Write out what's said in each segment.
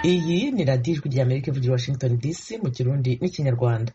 iyi ni radiyo ijwi rya amerika ivugira i washington dc mu kirundi n'ikinyarwanda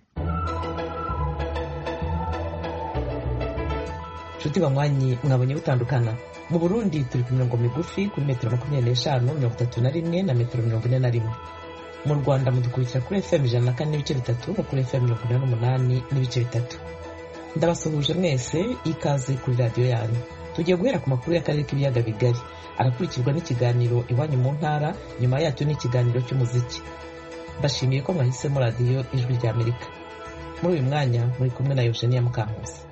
nshuti banywanyi mwabonye butandukana mu burundi turi ku mirongo migufi kuri metero makumyabiri n'eshanu mirongo itatu na rimwe na metero mirongo ine na rimwe mu rwanda mudukurikira kuri fm ijana na kane n'ibice bitatu no kuri fm mirongo ine n'umunani n'ibice bitatu ndabasuhuje mwese ikaze kuri radiyo yanyu tugiye guhera ku makuru y'akarere k'ibiyaga bigari arakurikirwa n'ikiganiro iwanyu mu ntara nyuma yacyo ni ikiganiro cy'umuziki mbashimiye ko mwahisemo radiyo ijwi rya amerika muri uyu mwanya muri kumwe na eugenia mukankusi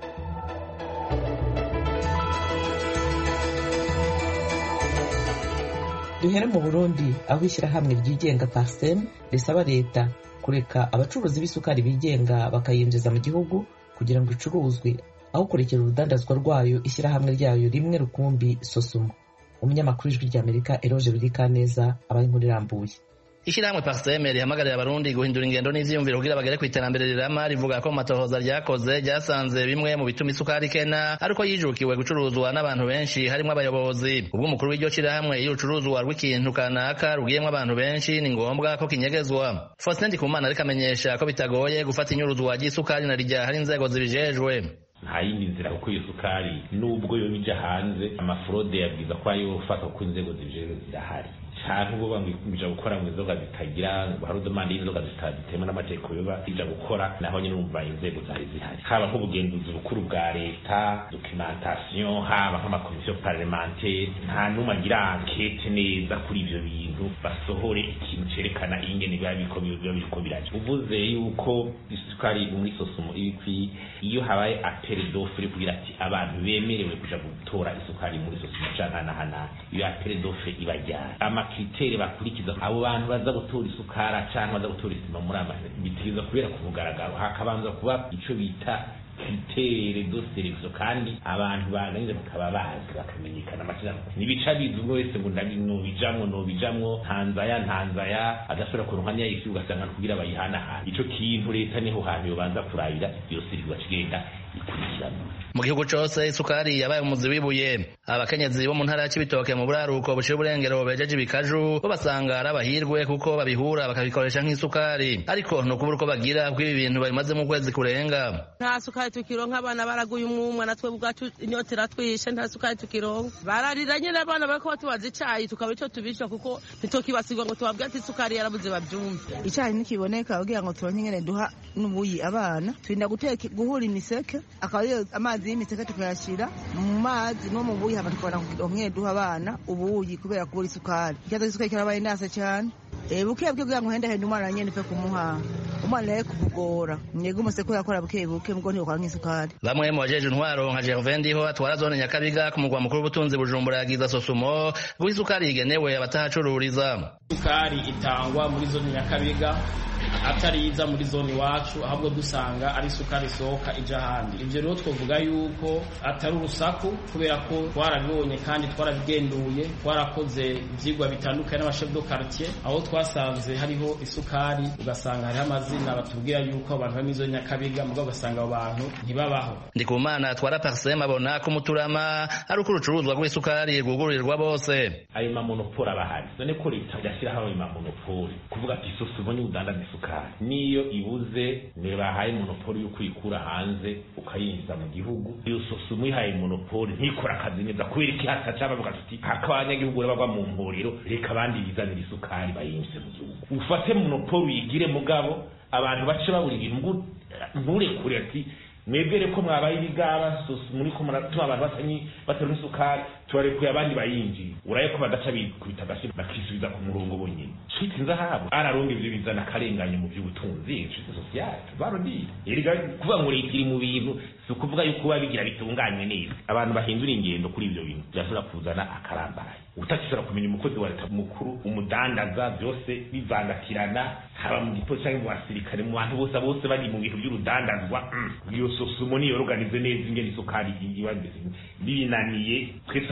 duhere mu burundi aho ishyirahamwe ryigenga parsem risaba leta kureka abacuruzi b'isukari bigenga bakayinjiza mu gihugu kugira ngo icuruzwe aho kurekera urudandazwa rwayo ishyirahamwe ryayo rimwe rukumbi sosumo umunyamakuru w'ijwi rya amerika eroge birikaneza aba inkuru irambuye ishyirahamwe parseme rihamagarira abarundi guhindura ingendo n'ivyiyumviro kugira bagere kw'iterambere rirama rivuga ko mu matohoza ryakoze ryasanze bimwe mu bituma isukari ikena ariko yijukiwe gucuruzwa n'abantu benshi harimwo abayobozi ubwo umukuru w'iryo shirahamwe iyo ucuruzwa rw'ikintu kanaka rugiyemwo abantu benshi ni ngombwa ko kinyegezwa faustin ndikumana ariko amenyesha ko bitagoye gufata inyuruzwa ry'isukari na rya hari inzego zibijejwe nta yindi nzira kuko iyo sukari nubwo yo ija hanze amafurode yabwiza ko ayo ufata kuko inzego zibijejwe zirahari canke ubwo bamwija gukora mu inzoga zitagira hari udomande y'inzoga zitemewe n'amategeko yoba ija gukora naho nyine urumva inzego zari zihari haba nk'ubugenzuzi bukuru bwa leta documentation haba nk'amakomisiyo parlementaire nta n'umwe agira ankete neza kuri ivyo bintu basohore ikintu cerekana ingene biba biriko biba biriko biraja uvuze yuko isukari muri sosumo ibikwiye iyo habaye apere d'offre kugira ati abantu bemerewe kuja gutora isukari muri sosumo canke hanahana iyo apere d'offre ibajyana amakriteri bakurikiza abo bantu baza gutora isukara canke baza gutora isima muri ama bitegereza kubera ku mugaragaro hakabanza kuba ico bita kritere do selection kandi abantu baganiriza bakaba bazi bakamenyekana amazina nibica bizi umwe wese ngo ndabi nobijamwo nobijamwo ntanzaya ntanzaya agasubira ku ruhanya y'isi ugasanga kugira bayihanahana ico kintu leta niho hantu yobanza kurabira iyo siri kigenda ikurikirana mu gihugu cose isukari yabaye umuzi w'ibuye abakenyezi bo mu ntara ya cibitoke mu buraruko buciye uburengero bejeje ibikaju bo basanga ari abahirwe kuko babihura bakabikoresha nk'isukari ariko ni ukubura uko bagira kuko ibi bintu babimazemo ukwezi kurenga nta sukari tukironka abana baraguye umwumwa natwe ubwacu inyota iratwishe nta sukari tukironka bararira nyine abana bariko batubaza icayi tukaba ico tubisha kuko ntitukibasigwa ngo tubabwire ati isukari yarabuze bavyumve icayi nikiboneka kugira ngo turonke ingene duha n'ubuyi abana turinda guteka guhura imiseke akaba ariyo amazi y'imiseke tukayashira mu mazi no mu buyi hama tukabona kugira duha abana ubuyi kubera kubura isukari ikibazo c'isukari kirabaye ndase cane buke buke kugira ngo hendahende umwana nyene pe kumuha umwana rero kumugora mwebwe umuseko yakora buke buke mugo ntiyokora nk'isukari bamwe mu bajeje intwaro nka Gervais Ndiho atwara zone Nyakabiga ku mugwa mukuru w'ubutunzi Bujumbura yagiza sosumo guha isukari igenewe abatahacururiza isukari itangwa muri zone Nyakabiga atari iza muri zone iwacu ahubwo dusanga ari isukari isohoka ija ahandi ivyo rero twovuga yuko atari urusaku kubera ko twarabibonye kandi twarabigenduye twarakoze ivyigwa bitandukanye n'abashef do quartier aho twasanze hariho isukari ugasanga hariho amazina batubwira yuko abantu bari muri zone nyakabiga mugabo ugasanga abo bantu ntibabaho ndikumana atwara parsem abona ko umuturama ari uko urucuruzwa rw'isukari rwugururirwa bose ayo mamonopoli aba ahari none ko leta idashyiraho ayo mamonopoli kuvuga ati isosi ubonye udandaza isukari niyo ibuze ntibahaye monopoli yo kuyikura hanze ukayinjiza mu gihugu iyo sosi umuyihaye monopoli ntikora akazi neza kubera iki hataca bavuga tuti haka abanyagihugu bagwa mu mpuriro reka abandi bizanira isukari bayinjize mu gihugu ufate monopoli uyigire mugabo abantu bace babura ibintu nturekure ati mwebwere ko mwabaye ibigaba muri ko muratuma abantu basanyi batera isukari tubarekuye abandi bayinjiye uraye ko badaca bikubita agashyi bakisubiza ku murongo bonyine shiti nzahabu araronga ivyo bizana akarenganye mu vy'ubutunzi shiti sosiyale barondire erega kuvuga ngo leta iri mu bintu si ukuvuga yuko biba bigira bitunganywe neza abantu bahindura ingendo kuri ivyo bintu byashobora kuzana akarambaye utakishobora kumenya umukozi wa leta mukuru umudandaza byose bivangatirana haba mu gipolisi cyangwa mu basirikare mu bantu bose bose bari mu bintu by'urudandazwa iyo sosumo niyo organize neza ingene isukari iba binaniye twese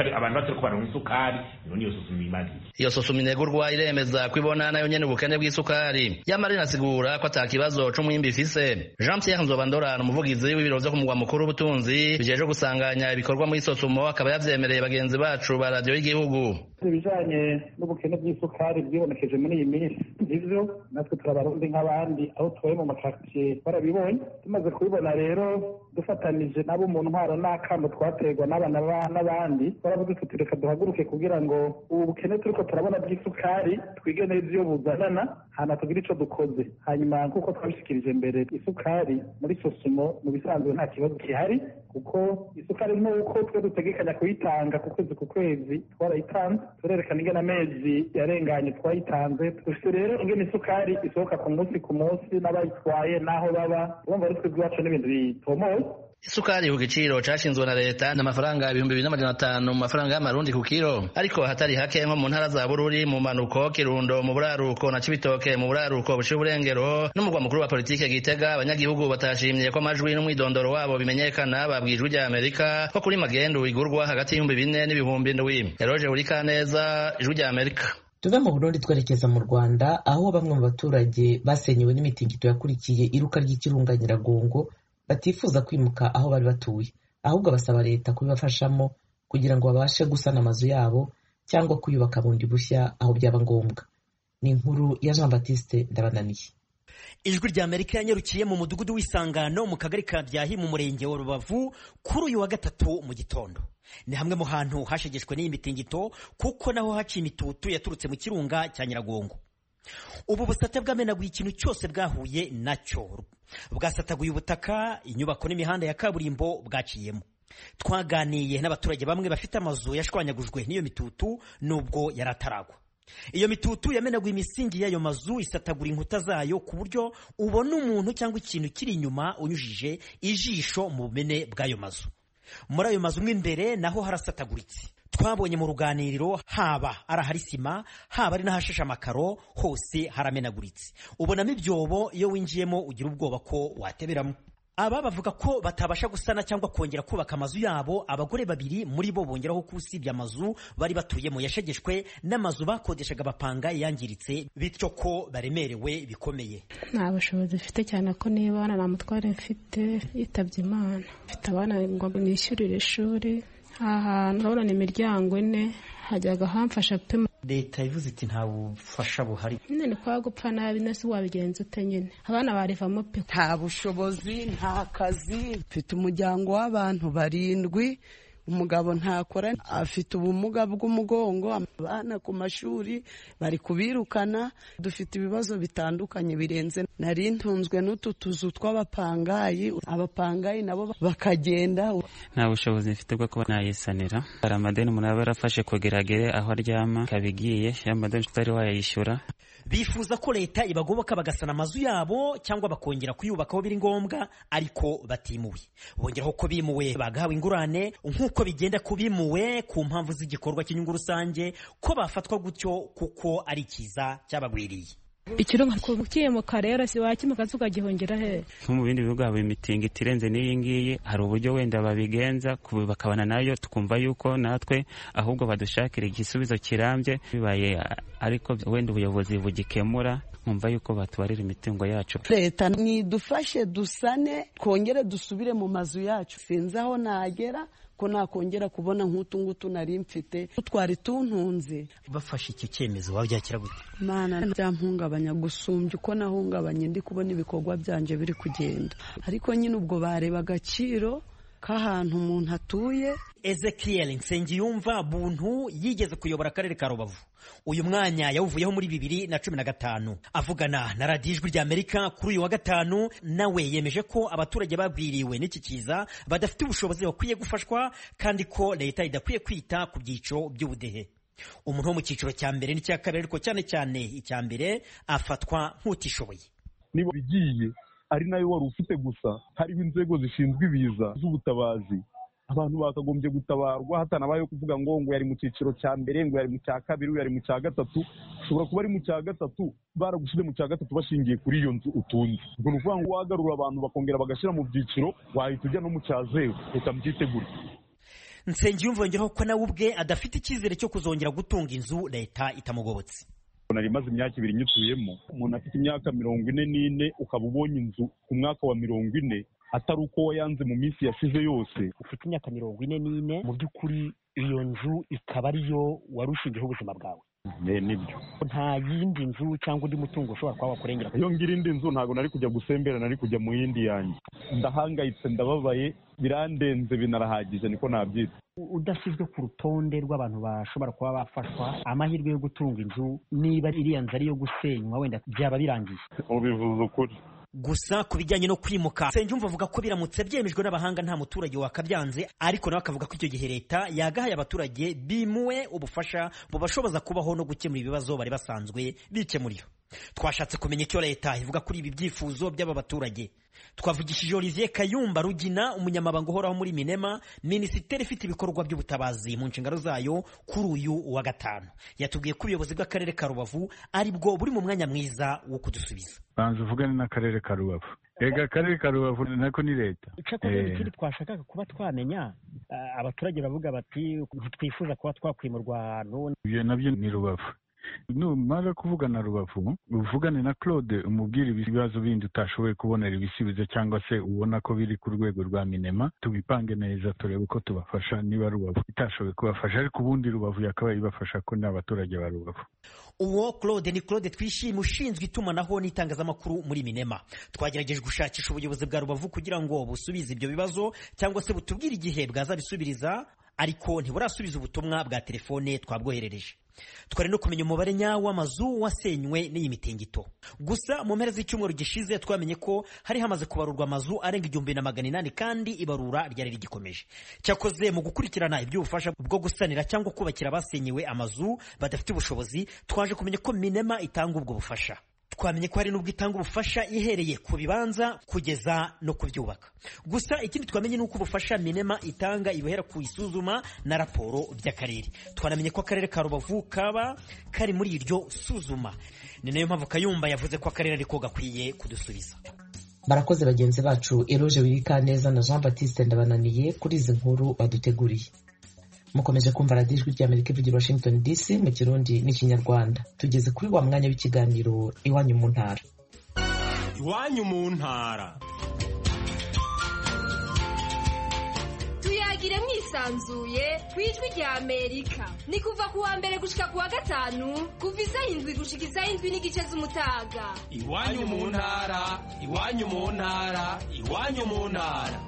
abantu batari kubaronka isukari none iyo susuma imariye iyo susuma inegurwa iremeza ko ibona nayo nyene ubukene bw'isukari yamara inasigura ko ata kibazo c'umwimbi ifise jean pierre nzobandora umuvugizi w'ibiro vyo ku mugwa mukuru w'ubutunzi bijejwe gusanganya ibikorwa muri sosumo akaba yavyemereye bagenzi bacu ba radiyo y'igihugu ibijanye n'ubukene bw'isukari bwibonekeje muri iyi minsi nivyo natwe turabarundi nk'abandi aho tubaye mu makaritsiye barabibonye tumaze kubibona rero dufatanije nabo mu ntwaro n'akamo twaterwa n'abana n'abandi baravuze tuti reka duhaguruke kugira ngo ubu bukene turiko turabona bw'isukari twige neza iyo buzanana hana tugire ico dukoze hanyuma nk'uko twabishikirije mbere isukari muri sosumo mu bisanzwe nta kibazo gihari kuko isukari nuko twe dutegekanya kuyitanga ku kwezi ku kwezi twarayitanze turerekana ingene amezi yarenganye twayitanze dufite rero ingene isukari isohoka ku munsi ku munsi n'abayitwaye n'aho baba urumva ari twebwe iwacu n'ibintu bitomoye isukari ku giciro cashinzwe na leta n'amafaranga ibihumbi bibiri n'amajana atanu mu mafaranga y'amarundi ku kiro ariko hatari hake nko mu ntara za bururi mu manuko kirundo mu buraruko na cibitoke mu buraruko buciye uburengero n'umurwa mukuru wa politike gitega abanyagihugu batashimye ko amajwi n'umwidondoro wabo bimenyekana babwijwe rya amerika ko kuri magendu igurwa hagati y'ibihumbi bine n'ibihumbi ndwi eroje urikaneza ijwi rya amerika tuve mu burundi twerekeza mu rwanda aho bamwe mu baturage basenyewe n'imitingito yakurikiye iruka ry'ikirunga nyiragongo batifuza kwimuka aho bari batuye ahubwo basaba leta kubibafashamo kugira ngo babashe gusana amazu yabo cyangwa kuyubaka bundi bushya aho byaba ngombwa ni inkuru ya jean batiste ndabananiye ijwi rya amerika yanyarukiye mu mudugudu w'isangano mu kagari ka byahi mu murenge wa rubavu kuri uyu wa gatatu mu gitondo ni hamwe mu hantu hashegeshwe n'iyi mitingito kuko naho haciye imitutu yaturutse mu kirunga cya nyiragongo ubu busate bwamenaguye ikintu cyose bwahuye nacyo bwasataguye ubutaka inyubako n'imihanda ya kaburimbo bwaciyemo twaganiye n'abaturage bamwe bafite amazu yashwanyagujwe n'iyo mitutu nubwo yari ataragwa iyo mitutu yamenaguye imisingi y'ayo mazu isatagura inkuta zayo ku buryo ubona umuntu cyangwa ikintu kiri inyuma unyujije ijisho mu bumene bw'ayo mazu muri ayo mazu mo imbere naho harasataguritse twabonye mu ruganiriro haba ari ahari sima haba ari n'ahashashe amakaro hose haramenaguritse ubonamo ibyobo iyo winjiyemo ugira ubwoba ko wateberamo aba bavuga ko batabasha gusana cyangwa kongera kubaka amazu yabo abagore babiri muri bo bongeraho ko usibye amazu bari batuyemo yashegeshwe n'amazu bakodeshaga bapanga yangiritse bityo ko baremerewe bikomeye nta bushobozi mfite cyane ko niba abana nta mutware mfite yitabye imana mfite abana ngo nishyurire ishuri aha hantu urabona ni imiryango ine hajyaga hamfasha pe leta ivuze iti nta bufasha buhari nyine ni kwa gupfa nabi nese wabigenza ute nyine abana barivamo pe nta bushobozi nta kazi mfite umuryango w'abantu barindwi umugabo ntakora afite ubumuga bw'umugongo abana ku mashuri bari kubirukana dufite ibibazo bitandukanye birenze nari ntunzwe n'utu tuzu tw'abapangayi abapangayi nabo bakagenda nta bushobozi mfite bwo kuba nayisanira hari amadeni umuntu aba yarafashe kugira agere aho aryama ikaba igiye ya madeni tutari wayayishyura bifuza ko leta ibagoboka bagasana amazu yabo cyangwa bakongera kuyubaka aho biri ngombwa ariko batimuwe bongeraho ko bimuwe bagahawe ingurane nk'uko bigenda ku bimuwe ku mpamvu z'igikorwa cy'inyungu rusange ko bafatwa gutyo kuko ari ikiza cyabagwiriye ikirunga kukimuka rero si wakimuka ukagihungira he nko mu bindi bihugu haba imitingo itirenze n'iyi ngiyi hari uburyo wenda babigenza bakabana nayo tukumva yuko natwe ahubwo badushakira igisubizo kirambye bibaye ariko wenda ubuyobozi bugikemura nkumva yuko batubarira imitungo yacu leta nidufashe dusane twongere dusubire mu mazu yacu sinzi aho nagera ko nakongera kubona nk'utu ngutu nari mfite twari tuntunze bafashe icyo cyemezo wabyakira gute mana byampungabanya gusumbya uko nahungabanye ndi kubona ibikorwa byanjye biri kugenda ariko nyine ubwo bareba agaciro k'ahantu umuntu atuye ezekiel nsengiyumva buntu yigeze kuyobora akarere ka rubavu uyu mwanya yawuvuyeho muri bibiri na cumi na gatanu avugana na radiyo ijwi rya amerika kuri uyu wa gatanu nawe yemeje ko abaturage babwiriwe n'iki kiza badafite ubushobozi bakwiye gufashwa kandi ko leta idakwiye kwita ku byiciro by'ubudehe umuntu wo mu cyiciro cya mbere n'icya kabiri ariko cyane cyane icya mbere afatwa nk'utishoboye niba bigiye ari nayo wari ufite gusa hariho inzego zishinzwe ibiza z'ubutabazi abantu bakagombye gutabarwa hatanabayeho kuvuga ngo ngo yari mu cyiciro cya mbere ngo yari mu cya kabiri yari mu cya gatatu ushobora kuba ari mu cya gatatu baragushyize mu cya gatatu bashingiye kuri iyo nzu utunze ubwo ni ukuvuga ngo wagarura abantu bakongera bagashyira mu byiciro wahita ujya no mu cya zeru reka mbyitegure nsengiyumva yongeraho ko nawe ubwe adafite icyizere cyo kuzongera gutunga inzu leta itamugobotse nari maze imyaka ibiri nyituyemo umuntu afite imyaka mirongo ine n'ine ukaba ubonye inzu ku mwaka wa mirongo ine atari uko wayanze mu minsi yashize yose ufite imyaka mirongo ine n'ine mu by'ukuri iyo nzu ikaba ariyo wari ushingiyeho ubuzima bwawe nibyo nta yindi nzu cyangwa undi mutungo ushobora kuba wakurengera iyo ngira indi nzu ntabwo nari kujya gusembera nari kujya mu yindi yanjye ndahangayitse ndababaye birandenze binarahagije niko nabyita udashyizwe ku rutonde rw'abantu bashobora kuba bafashwa amahirwe yo gutunga inzu niba iriya nzu ari iyo gusenywa wenda byaba birangiye ubivuze ukuri gusa ku bijyanye no kwimuka Nsengiyumva avuga ko biramutse byemejwe n'abahanga nta muturage wakabyanze ariko nawe akavuga ko icyo gihe leta yagahaye abaturage bimuwe ubufasha bubashoboza kubaho no gukemura ibibazo bari basanzwe bikemurira twashatse kumenya icyo leta ivuga kuri ibi byifuzo by'aba baturage twavugishije Olivier Kayumba Rugina umunyamabanga uhoraho muri Minema minisiteri ifite ibikorwa by'ubutabazi mu nshingano zayo kuri uyu wa gatanu yatubwiye ko ubuyobozi bw'akarere ka Rubavu ari bwo buri mu mwanya mwiza wo kudusubiza banza uvugane n'akarere ka Rubavu ega akarere ka Rubavu nako ni leta icyakora ikindi twashakaga kuba twamenya abaturage bavuga bati ntitwifuza kuba twakwimurwa ahantu ibyo nabyo ni Rubavu numara kuvugana rubavu uvugane na claude umubwire ibibazo bindi utashoboye kubonera ibisubizo cyangwa se ubona ko biri ku rwego rwa minema tubipange neza turebe uko tubafasha niba rubavu itashoboye kubafasha ariko ubundi rubavu yakabaye ibafasha ko ni abaturage ba rubavu uwo claude ni claude twishime ushinzwe itumanaho n'itangazamakuru muri minema twagerageje gushakisha ubuyobozi bwa rubavu kugira ngo busubize ibyo bibazo cyangwa se butubwire igihe bwazabisubiriza ariko ntiburasubiza ubutumwa bwa telefone twabwoherereje twari no kumenya umubare nyawo w'amazu wasenywe n'iyi mitingito gusa mu mpera z'icyumweru gishize twamenye ko hari hamaze kubarurwa amazu arenga igihumbi na magana inani kandi ibarura ryari rigikomeje cyakoze mu gukurikirana iby'ubufasha bwo gusanira cyangwa kubakira abasenyewe amazu badafite ubushobozi twaje kumenya ko minema itanga ubwo bufasha twamenye ko hari n'ubwo itanga ubufasha ihereye ku bibanza kugeza no kubyubaka gusa ikindi twamenye ni uko ubufasha minema itanga ibuhera ku isuzuma na raporo by'akarere twanamenye ko akarere ka rubavu kaba kari muri iryo suzuma ni nayo mpamvu kayumba yavuze ko akarere ariko gakwiye kudusubiza barakoze bagenzi bacu eroge wibikaneza na jean batiste ndabananiye kuri izi nkuru baduteguriye mukomeje kumva radiyo ijwi ry'amerika ivugira washington dc mu kirundi n'ikinyarwanda tugeze kuri wa mwanya w'ikiganiro iwanyu mu ntara iwanyu mu ntara tuyagire mwisanzuye ku ijwi rya amerika ni kuva ku wa mbere gushika ku wa gatanu kuva isaha indwi gushika isaha indwi n'igice z'umutaga iwanyu mu ntara iwanyu mu ntara iwanyu mu ntara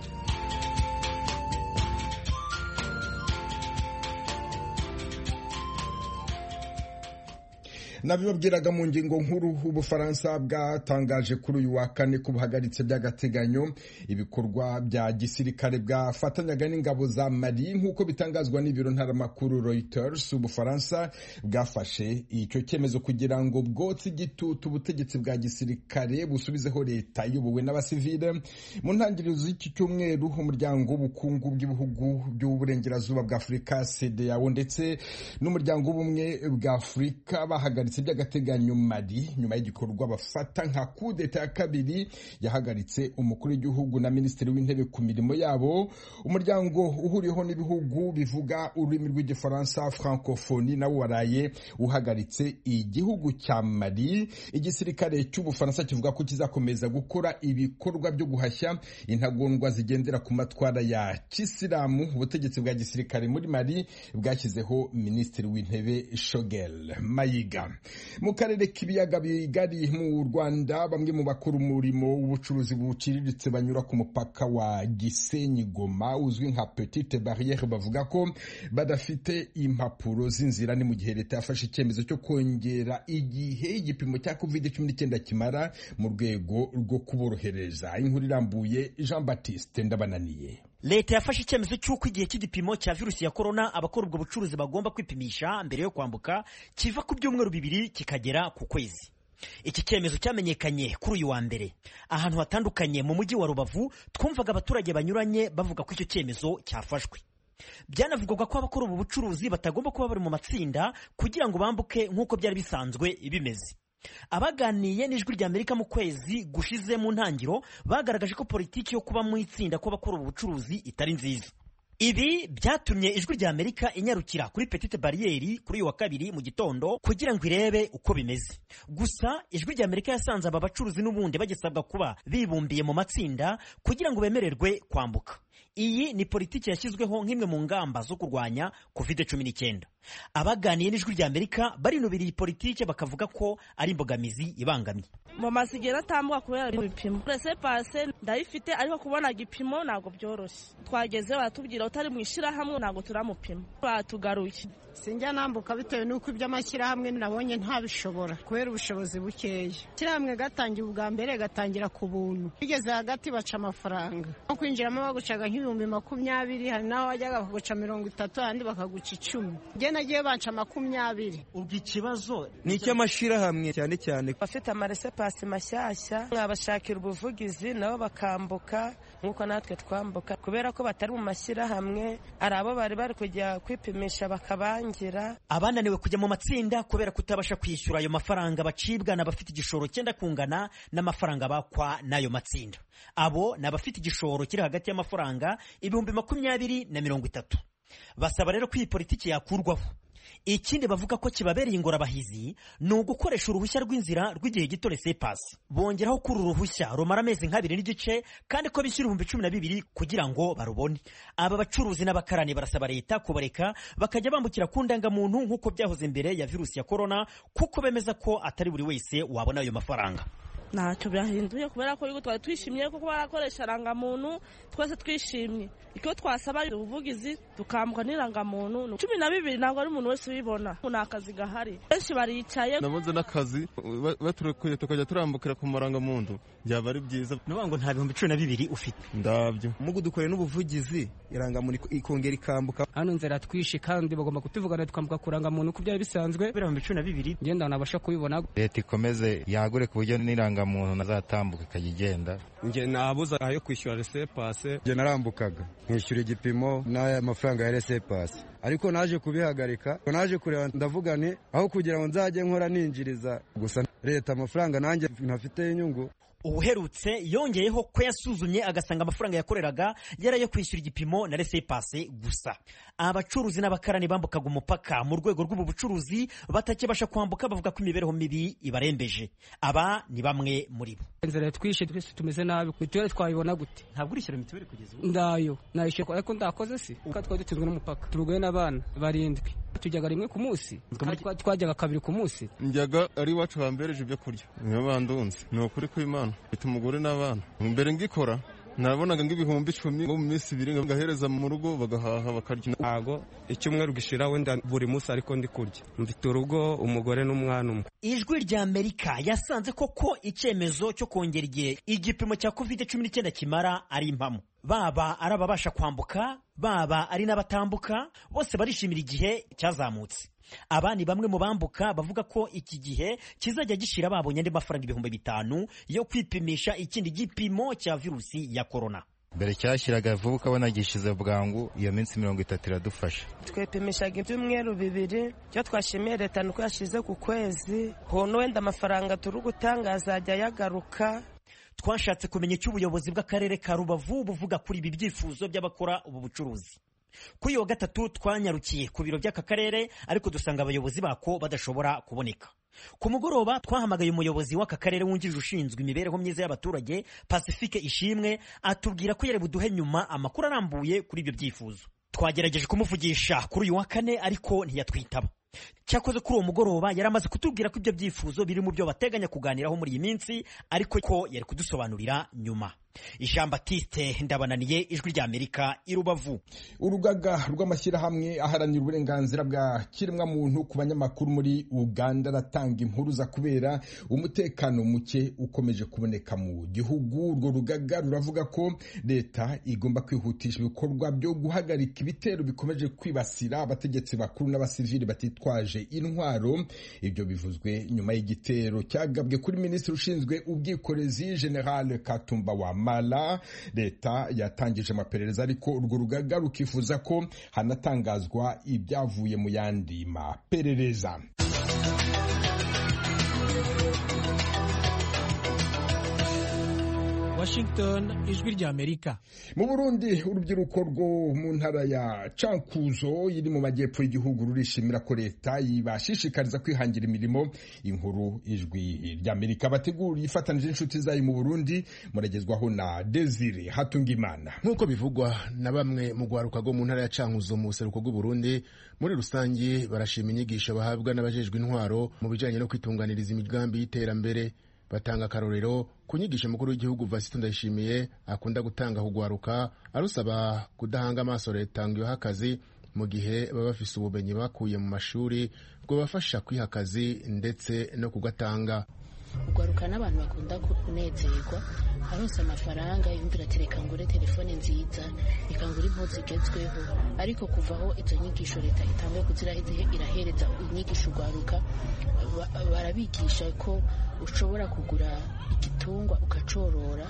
nabibabwiraga mu ngingo nkuru ubufaransa bwatangaje kuri uyu wa kane ko buhagaritse by'agateganyo ibikorwa bya gisirikare bwafatanyaga n'ingabo za mali nk'uko bitangazwa n'ibiro ntaramakuru reuters ubufaransa bwafashe icyo cyemezo kugira ngo bwotse igitutu ubutegetsi bwa gisirikare busubizeho leta iyobowe n'abasivile mu ntangiriro z'iki cyumweru umuryango w'ubukungu bw'ibihugu by'uburengerazuba bwa afurika cedeao ndetse n'umuryango w'ubumwe bwa afurika bahagaritse by'agateganyo mali nyuma y'igikorwa bafata nka kudeta ya kabiri yahagaritse umukuru w'igihugu na minisitiri w'intebe ku mirimo yabo umuryango uhuriyeho n'ibihugu bivuga ururimi rw'igifaransa francophonie nawo waraye uhagaritse igihugu cya mali igisirikare cy'ubufaransa kivuga ko kizakomeza gukora ibikorwa byo guhashya intagondwa zigendera ku matwara ya kisilamu ubutegetsi bwa gisirikare muri mali bwashyizeho minisitiri w'intebe shogel mayiga mu karere k'ibiyaga bigari mu rwanda bamwe mu bakora umurimo w'ubucuruzi buciriritse banyura ku mupaka wa gisenyi goma uzwi nka petite barriere bavuga ko badafite impapuro z'inzira ni mu gihe leta yafashe icyemezo cyo kongera igihe igipimo cya covid cumi n'icyenda kimara mu rwego rwo kuborohereza inkuru irambuye jean baptiste ndabananiye leta yafashe icyemezo cy'uko igihe cy'igipimo cya virusi ya korona abakora ubwo bucuruzi bagomba kwipimisha mbere yo kwambuka kiva ku byumweru bibiri kikagera ku kwezi iki cyemezo cyamenyekanye kuri uyu wa mbere ahantu hatandukanye mu mujyi wa rubavu twumvaga abaturage banyuranye bavuga ko icyo cyemezo cyafashwe byanavugwaga ko abakora ubu bucuruzi batagomba kuba bari mu matsinda kugira ngo bambuke nk'uko byari bisanzwe bimeze abaganiye n'ijwi rya amerika mu kwezi gushize mu ntangiro bagaragaje ko politiki yo kuba mu itsinda kw'abakora ubu bucuruzi itari nziza ibi byatumye ijwi rya amerika inyarukira kuri petite bariyeri kuri uyu wa kabiri mu gitondo kugira ngo irebe uko bimeze gusa ijwi rya amerika yasanze aba bacuruzi n'ubundi bagisabwa kuba bibumbiye mu matsinda kugira ngo bemererwe kwambuka iyi ni politiki yashyizweho nk'imwe mu ngamba zo kurwanya covid cumi n'icyenda abaganiye n'ijwi rya amerika barinubira iyi politiki bakavuga ko ari imbogamizi ibangamye mu masigero atambuka kubera ibipimo rese pase ndayifite ariko kubona igipimo ntabwo byoroshye twageze baratubwira utari mu ishyirahamwe ntabwo turamupima batugaruye sinjya nambuka bitewe n'uko iby'amashyirahamwe nabonye ntabishobora kubera ubushobozi bukeya ishyirahamwe gatangira ubwa mbere gatangira ku buntu bigeze hagati baca amafaranga nko kwinjiramo bagucaga nk'ibihumbi makumyabiri hari n'aho wajyaga bakaguca mirongo itatu ahandi bakaguca icumi njye nagiye banca makumyabiri ubwo ikibazo ni icy'amashyirahamwe cyane cyane bafite amaresepasi mashyashya mwabashakira ubuvugizi nabo bakambuka nk'uko natwe twambuka kubera ko batari mu mashyirahamwe hari abo bari bari kujya kwipimisha bakabangira abananiwe kujya mu matsinda kubera kutabasha kwishyura ayo mafaranga bacibwa n'abafite igishoro cyenda kungana n'amafaranga bakwa n'ayo matsinda abo ni abafite igishoro kiri hagati y'amafaranga ibihumbi makumyabiri na mirongo itatu basaba rero ko iyi politiki yakurwaho ikindi bavuga ko kibabereye ingorabahizi ni ugukoresha uruhushya rw'inzira rw'igihe gito resepasi bongeraho ko uru ruhushya rumara amezi nk'abiri n'igice kandi ko bishyura ibihumbi cumi na bibiri kugira ngo barubone aba bacuruzi n'abakarani barasaba leta kubareka bakajya bambukira ku ndangamuntu nk'uko byahoze mbere ya virusi ya korona kuko bemeza ko atari buri wese wabona ayo mafaranga ntacyo byahinduye kubera ko yuko twari twishimiye kuko barakoresha irangamuntu twese twishimye icyo twasaba ubuvugizi tukambuka n'irangamuntu cumi na bibiri ntabwo ari umuntu wese ubibona ni akazi gahari benshi baricaye nabuze n'akazi baturukuye tukajya turambukira ku marangamuntu byaba ari byiza ni ngo nta bihumbi cumi na bibiri ufite ndabyo mugu dukoreye n'ubuvugizi irangamuntu ikongera ikambuka hano nzira twishe kandi bagomba kutuvugana tukambuka ku rangamuntu uko byari bisanzwe ibihumbi cumi na bibiri ngenda nabasha kubibona leta ikomeze yagure ku buryo n'irangamuntu nazatambuka ikajya igenda njye nabuza ayo kwishyura resepase njye narambukaga nkishyura igipimo n'aya mafaranga ya resepase ariko naje kubihagarika naje kureba ndavuga nti aho kugira ngo nzajye nkora ninjiriza gusa leta amafaranga nanjye ntafiteho inyungu ubuherutse yongeyeho ko yasuzumye agasanga amafaranga yakoreraga yari ayo kwishyura igipimo na resepase gusa abacuruzi n'abakarani bambukaga umupaka mu rwego rw'ubu bucuruzi batakibasha kwambuka bavuga ko imibereho mibi ibarembeje aba ni bamwe muri bo inzira twishe twese tumeze nabi mituweli twayibona gute ntabwo urishyura mituweli kugeza ubu ndayo nayishyura ariko ndakoze si kuko twari dutunzwe n'umupaka turugoye n'abana barindwi tujyaga rimwe ku munsi twajyaga kabiri ku munsi njyaga ari iwacu bambereje ibyo kurya niyo bandunze ni ukuri kw'imana mfite umugore n'abana mbere ngikora nabonaga ng'ibihumbi icumi ngo mu minsi ibiri ngahereza mu rugo bagahaha bakarya ntago icyumweru gishira wenda buri munsi ariko ndi kurya mfite urugo umugore n'umwana umwe ijwi rya amerika yasanze koko icyemezo cyo kongera igihe igipimo cya covid cumi n'icyenda kimara ari impamo baba ari ababasha kwambuka baba ari n'abatambuka bose barishimira igihe cyazamutse aba ni bamwe mu bambuka bavuga ko iki gihe kizajya gishira babonye andi mafaranga ibihumbi bitanu yo kwipimisha ikindi gipimo cya virusi ya korona mbere cyashyiraga vuba ukabona gishize bwangu iyo minsi mirongo itatu iradufasha twepimishaga ibyumweru bibiri icyo twashimiye leta ni uko yashyize ku kwezi hono wenda amafaranga turi gutanga azajya yagaruka twashatse kumenya icyo ubuyobozi bw'akarere ka rubavu buvuga kuri ibi byifuzo by'abakora ubu bucuruzi kuri iyo wa gatatu twanyarukiye ku biro by'aka karere ariko dusanga abayobozi bako badashobora kuboneka ku mugoroba twahamagaye umuyobozi w'aka karere wungirije ushinzwe imibereho myiza y'abaturage pacifique ishimwe atubwira ko yari buduhe nyuma amakuru arambuye kuri ibyo byifuzo twagerageje kumuvugisha kuri uyu wa kane ariko ntiyatwitaba cyakoze kuri uwo mugoroba yari amaze kutubwira ko ibyo byifuzo biri mu byo bateganya kuganiraho muri iyi minsi ariko ko yari kudusobanurira nyuma jean batiste ndabananiye ijwi rya amerika i rubavu urugaga rw'amashyirahamwe aharanira uburenganzira bwa kiremwamuntu ku banyamakuru muri uganda aratanga impuruza kubera umutekano muke ukomeje kuboneka mu gihugu urwo rugaga ruravuga ko leta igomba kwihutisha ibikorwa byo guhagarika ibitero bikomeje kwibasira abategetsi bakuru n'abasivili batitwaje intwaro ibyo bivuzwe nyuma y'igitero cyagabwe kuri minisitiri ushinzwe ubwikorezi general katumba wa mala leta yatangije amaperereza ariko urwo rugaga rukifuza ko hanatangazwa ibyavuye mu yandi maperereza washington ijwi ry'amerika mu burundi urubyiruko rwo mu ntara ya cankuzo iri mu majyepfo y'igihugu rurishimira ko leta ibashishikariza kwihangira imirimo inkuru ijwi ry'amerika bategura ifatanije inshuti zayo mu burundi muragezwaho na desire hatungimana nk'uko bivugwa na bamwe mu rwaruka rwo mu ntara ya cankuzo mu buseruko bw'uburundi muri rusange barashima inyigisho bahabwa n'abajejwe intwaro mu bijyanye no kwitunganiriza imigambi y'iterambere batanga akarorero ku nyigisho mukuru w'igihugu vasito ndayishimiye akunda gutanga kugwaruka arusaba kudahanga amaso leta ngo ibahe akazi mu gihe baba bafise ubumenyi bakuye mu mashuri bwabafasha kwiha akazi ndetse no kugatanga ugwaruka n'abantu bakunda kunezerwa aronse amafaranga yumvira ati reka ngure telefone nziza reka ngure impuzu zigezweho ariko kuvaho izo nyigisho leta itanguye kuzira irahereza inyigisho ugwaruka barabigisha ko ushobora kugura igitungwa ukacorora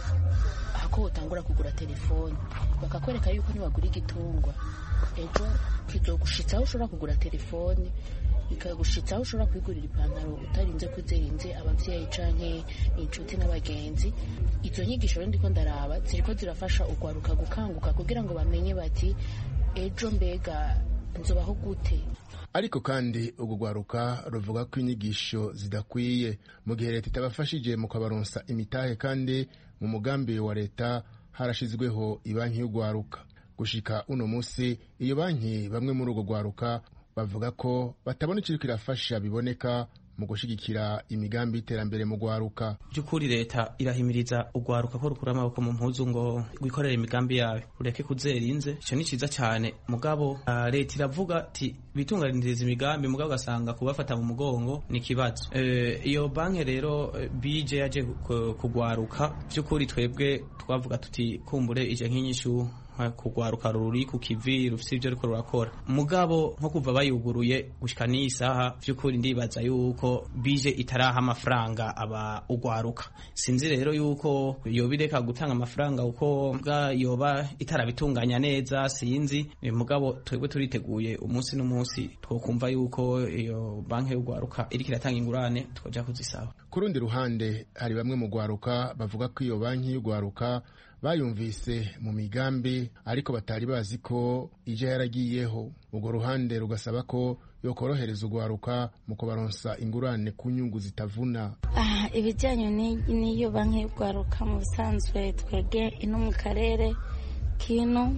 ako utangura kugura telefone bakakwereka yuko nibagura igitungwa ejo kizogushitsa aho ushobora kugura telefone bikagushitsa aho ushobora kwigurira ipantaro utarinze kwizirinze abavyeyi canke inshuti n'abagenzi izo nyigisho rero ndiko ndaraba ziriko zirafasha ugwaruka gukanguka kugira ngo bamenye bati ejo mbega nzobaho gute ariko kandi urwo rwaruka ruvuga ko inyigisho zidakwiye mu gihe leta itabafashije mu kabaronsa imitahe kandi mu mugambi wa leta harashizweho ibanki y'urwaruka gushika uno munsi iyo banki bamwe muri urwo rwaruka bavuga ko batabona ikiri kirafasha biboneka mu gushigikira imigambi y'iterambere mu rwaruka by'ukuri leta irahimiriza urwaruka ko rukura amaboko mu mpuzu ngo rwikorere imigambi yayo rureke kuzerinze icyo ni cyiza cyane mugabo uh, leta iravuga ati bitunganiriza imigambi mugabo ugasanga kubafata mu mugongo ni ikibazo uh, iyo banki rero bije yaje kugwaruka by'ukuri twebwe twavuga tuti kumbure ije nk'inyishu kugwaruka ruri ku kivi rufite ibyo ariko rurakora mugabo nko kuva bayuguruye gushika n'iyi saha by'ukuri ndibaza yuko bije itaraha amafaranga aba ugwaruka sinzi rero yuko yoba ireka gutanga amafaranga uko yoba itarabitunganya neza sinzi mugabo twebwe turiteguye umunsi n'umunsi twokumva yuko iyo banki y'ugwaruka iriko iratanga ingurane twoja kuzisaba ku rundi ruhande hari bamwe mu gwaruka bavuga ko iyo banki y'ugwaruka bayumvise mu migambi ariko batari bazi ko ije yaragiyeho urwo ruhande rugasaba ko yokorohereza urwaruka mu kubaronsa ingurane ku nyungu zitavuna ibijyanye n'iyo banki y'urwaruka mu busanzwe twege ino mu karere kino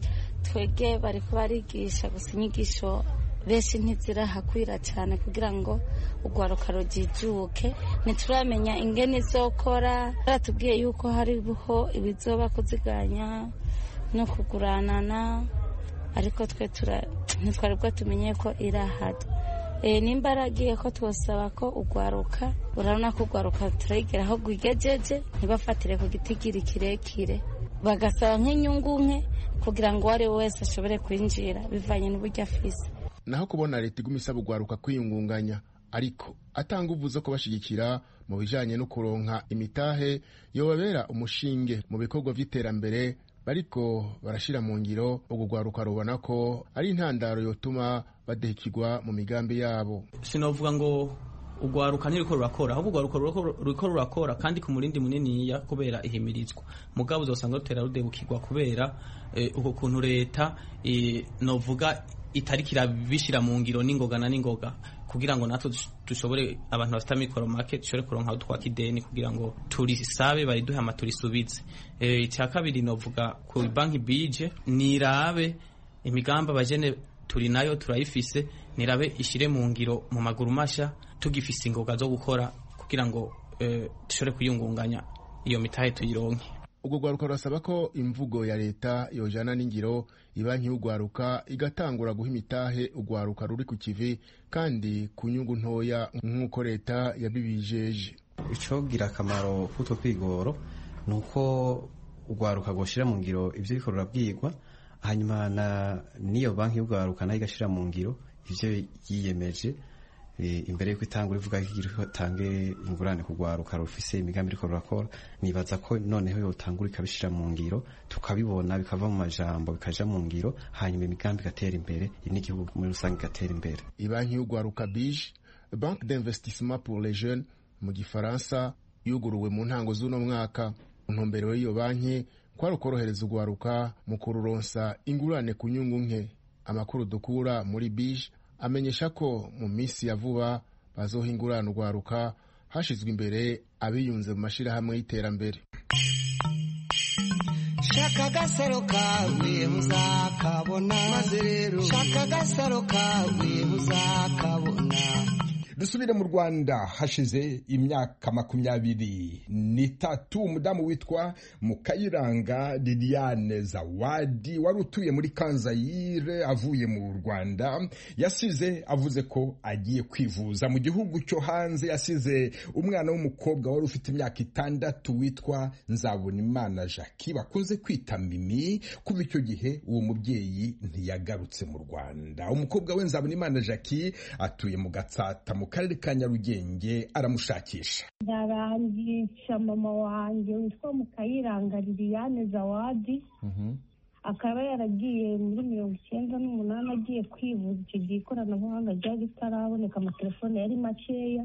twege bari kubarigisha gusa inyigisho benshi ntizirahakwira cyane kugira ngo urwaruka rujijuke ntituramenya ingene izokora baratubwiye yuko hariho ibizoba kuziganya no kuguranana ariko twe ntitwari bwo tumenye ko irahari nimba aragiye ko twosaba ko urwaruka urabona ko urwaruka turayigera aho rwigejeje ntibafatire ku gitigiri kirekire bagasaba nk'inyungu nke kugira ngo uwo ari we wese ashobore kwinjira bivanye n'uburyo afise naho kubona leta iguma isaba urwaruka kwiyungunganya ariko atanga uvu zo kubashyigikira mu bijyanye no kuronka imitahe yobabera umushinge mu bikorwa by'iterambere bariko barashyira mu ngiro urwo rwaruka rubona ko ari intandaro yotuma badehikirwa mu migambi yabo sinavuga ngo urwaruka ntiriko rurakora ahubwo urwaruka ruriko rurakora kandi ku murindi muniniya kubera ihimirizwa mugabo uzosanga rutera rudebukirwa kubera uko kuntu leta novuga itariki irabishyira mu ngiro n'ingoga na n'ingoga kugira ngo natwe dushobore abantu bafite amikoro make dushobore kuronka aho twaka ideni kugira ngo turisabe bariduhe ama turisubize icya kabiri novuga ku banki bije nirabe imigambi abajene turi nayo turayifise nirabe ishyire mu ngiro mu maguru mashya tugifise ingoga zo gukora kugira ngo dushobore kuyungunganya iyo mitahe tuyironke ubwo rwaruka rurasaba ko imvugo ya leta yojana n'ingiro ibanki y'urwaruka igatangura guha imitahe urwaruka ruri ku kivi kandi ku nyungu ntoya nk'uko leta yabibijeje icogira akamaro k'utwo kwigoro ni uko urwaruka rwoshyira mu ngiro ibyo riko rurabwirwa hanyuma n'iyo banki y'urwaruka nayo igashyira mu ngiro ibyo yiyemeje imbere y'uko itanga urivuga ko itange ingurane ku rwaruka rufise imigambi iriko rurakora nibaza ko noneho yotangura ikabishyira mu ngiro tukabibona bikava mu majambo bikaja mu ngiro hanyuma imigambi igatera imbere n'igihugu muri rusange igatera imbere ibanki y'urwaruka bije banque d'investissement pour les jeunes mu gifaransa yuguruwe mu ntango z'uno mwaka ntumbero y'iyo banki kwari ukorohereza urwaruka mu kururonsa ingurane ku nyungu nke amakuru dukura muri bije amenyesha ko mu minsi ya vuba bazoha ingurane urwaruka hashyizwe imbere abiyunze mu mashyirahamwe y'iterambere shaka agasaro kawe muzakabona maze rero shaka agasaro kawe muzakabona dusubire mu rwanda hashize imyaka makumyabiri n'itatu umudamu witwa mukayiranga liliane zawadi wari utuye muri kanzayire avuye mu rwanda yasize avuze ko agiye kwivuza mu gihugu cyo hanze yasize umwana w'umukobwa wari ufite imyaka itandatu witwa nzabonimana jackie bakunze kwita mimi kuva icyo gihe uwo mubyeyi ntiyagarutse mu rwanda umukobwa we nzabonimana jackie atuye mu gatsata mu karere ka nyarugenge aramushakisha ndarangisha mama wanjye witwa mukayiranga liliane zawadi akaba yaragiye muri mirongo icyenda n'umunani agiye kwivuza icyo gihe ikoranabuhanga ryari ritaraboneka amatelefone yari makeya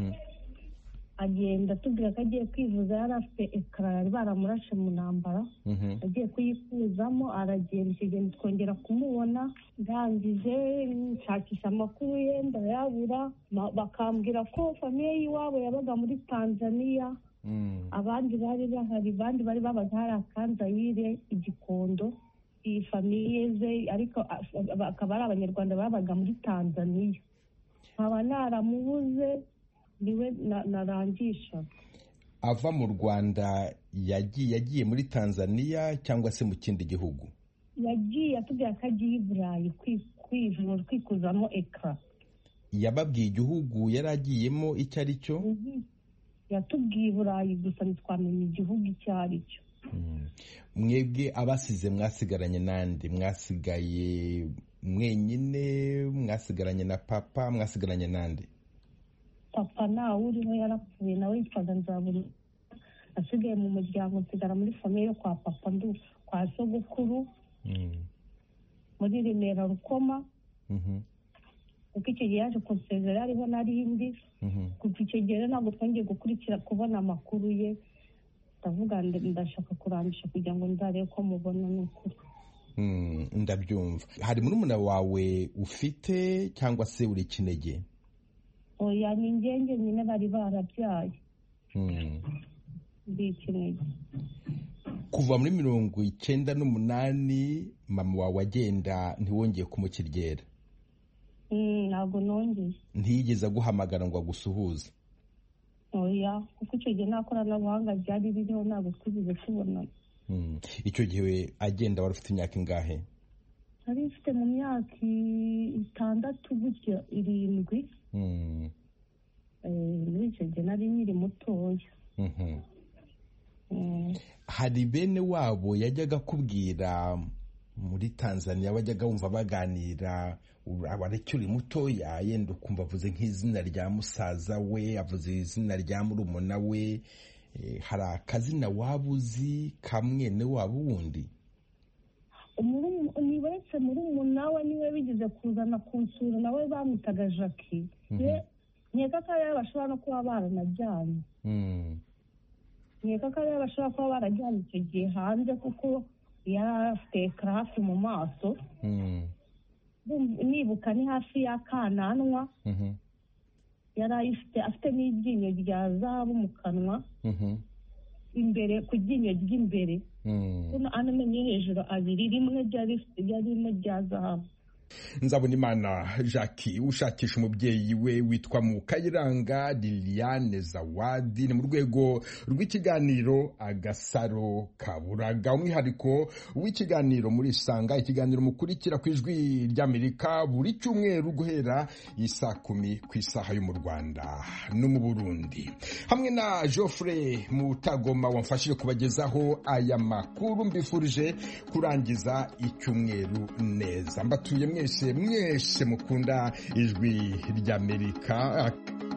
agenda atubwira ko agiye kwivuza yari afite ekara yari baramurashe mu ntambara agiye kuyikuzamo aragenda icyo gihe twongera kumubona ndangije nshakisha amakuru ye ndayabura bakambwira ko famiye y'iwabo yabaga muri tanzania abandi bari bahari abandi bari babaga hari akanzayire igikondo iyi famiye ze ariko akaba ari abanyarwanda babaga muri tanzania nkaba naramubuze niwe narangisha ava mu rwanda yagiye yagiye muri tanzania cyangwa se mu kindi gihugu yagiye atubwira ko agiye i burayi kwivura kwikuzamo ekara yababwiye igihugu yari agiyemo icyo ari cyo yatubwiye i burayi gusa ntitwamenya igihugu icyo ari cyo mwebwe abasize mwasigaranye n'andi mwasigaye mwenyine mwasigaranye na papa mwasigaranye n'andi papa ntawe uriho yarapfuye nawe yitwaga nzaburi asigaye mu muryango nsigara muri famiye yo kwa papa ndu kwa sogokuru muri remera rukoma kuko icyo gihe yaje kunsezera ariho narindi kuva icyo gihe ntabwo twongeye gukurikira kubona amakuru ye ndavuga ndashaka kurangisha kugira ngo nzarebe ko mubona ni ukuri ndabyumva hari murumuna wawe ufite cyangwa se uri kinege oya ni ingenge nyine bari barabyaye ndi ikinege kuva muri mirongo icyenda n'umunani mama wawe agenda ntiwongeye kumukiryera ntabwo nongeye ntiyigeze aguhamagara ngo agusuhuze oya kuko icyo gihe nta koranabuhanga ryari ririho ntabwo twigeze tubonana icyo gihe agenda wari ufite imyaka ingahe nari mfite mu myaka itandatu gutya irindwi muri icyo gihe nari nkiri mutoya hari bene wabo yajyaga akubwira muri tanzania wajyaga wumva baganira abareke uri mutoya yenda ukumva avuze nk'izina rya musaza we avuze izina rya murumuna we hari akazina waba uzi ka mwene wabo wundi ni uretse murumuna we niwe bigeze kuzana kunsura nawe bamwitaga jackie nkeka ko ariyo bashobora no kuba baranajyanye nkeka ko ariyo bashobora kuba barajyanye icyo gihe hanze kuko yari afite hafi mu maso nibuka ni hafi y'akananwa yari ayifite afite n'iryinyo rya zahabu mu kanwa imbere ku ryinyo ry'imbere ano menyo hejuru abiri rimwe ryari rimwe rya zahabu nzabona imana jackie ushakisha umubyeyi we witwa mukayiranga liliane zawadi ni mu rwego rw'ikiganiro agasaro kaburaga umwihariko w'ikiganiro muri isanga ikiganiro mukurikira ku ijwi ry'amerika buri cyumweru guhera isaa kumi ku isaha yo mu rwanda no mu burundi hamwe na geoffrey mutagoma wamfashije kubagezaho aya makuru mbifurije kurangiza icyumweru neza mbatuye mwese mwese mukunda ijwi ry'amerika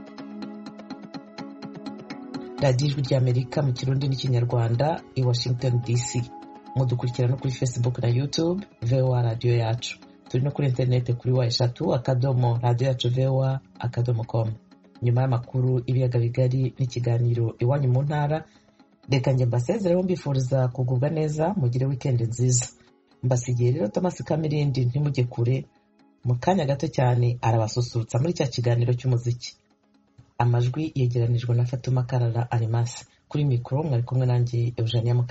radiyo ijwi ry'amerika mu kirundi n'ikinyarwanda i washington dc mudukurikira no kuri facebook na youtube voa radiyo yacu turi no kuri interineti kuri wa eshatu akadomo radiyo yacu voa akadomo com nyuma y'amakuru ibiyaga bigari n'ikiganiro iwanyu mu ntara reka njye mbasezereho mbifuriza kugubwa neza mugire wikendi nziza mbasigiye rero thomas kamirindi ntimujye kure mu kanya gato cyane arabasusurutsa muri cya kiganiro cy'umuziki amajwi yegeranijwe na fatuma karara arimasi kuri mikoro mwari kumwe nanjye eugenia